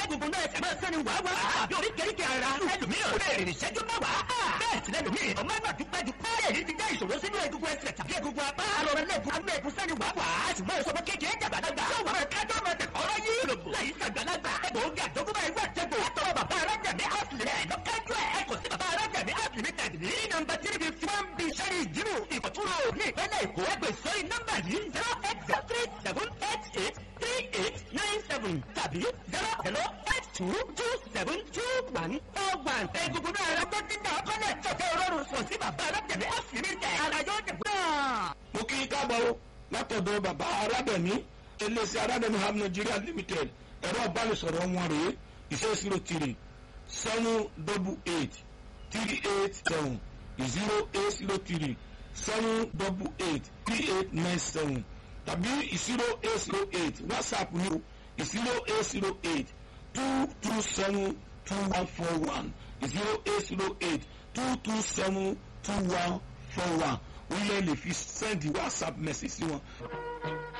gbogbo náà ẹsẹ̀ máa sẹ́ni wàá wá. àbí oríkèéríkèé ara. ẹlòmíràn ò lè rìn ìṣẹ́jú mẹ́wàá. bẹ́ẹ̀ sì lẹ́lòmíì ọmọ ẹgbà tó pẹ́jù pẹ́. èyí ti jẹ́ ìṣòro sínú egungun ẹsẹ̀ tàbí egungun apá. alọ́rẹ́ lẹ́gùn alẹ́ ẹ̀kún sẹ́ni wàá wá. ṣùgbọ́n ìṣòro kékeré jàgbàlagbà. yóò wà kájọ́ máa tẹ̀ ọ̀rọ̀ yìí. láyé sàgbàlagbà. egbòogi àjọkúbá ẹgbẹ́ àjẹgbò. látọwọ́ bàbá arájàmí àtìlẹ̀ lọ́kájú ẹ̀ kò sí bàbá arájàmí àtìlẹ̀ tàbí ní nọ́mbà tí níbi tí wọ́n ń bi sẹ́rí ìdírò ìkọ̀túnrò ní ìpínlẹ̀ èkó ẹgbẹ́ sórí nọ́mbà yìí zero eight zero three seven eight eight three eight nine seven tàbí zero zero eight two two seven two one four one. egungun náà rẹ gbọ́dọ̀ dídá ọkọ́lẹ̀ tọ́tẹ́ ọlọ́run sọ sí bàbá arájàmí àtìlẹ̀ tẹ̀ ara yóò dẹ̀ gbọ́n. mo kí i káàbọ̀ o látọ̀dọ̀ bàbá arábẹ̀mí iléeṣẹ́ arábẹ̀mí ham nigeria limited ẹ̀rọ ìbánisọ̀rọ̀ wọn rèé iṣẹ́ zero three seven double eight three eight seven zero eight zero three seven double eight three eight nine seven tàbí zero eight zero eight whatsapp ní o zero eight zero eight two two seven two one four one zero eight zero eight two two seven two one four one orílẹ̀ lè fi sẹ́ndì whatsapp message sí wọn.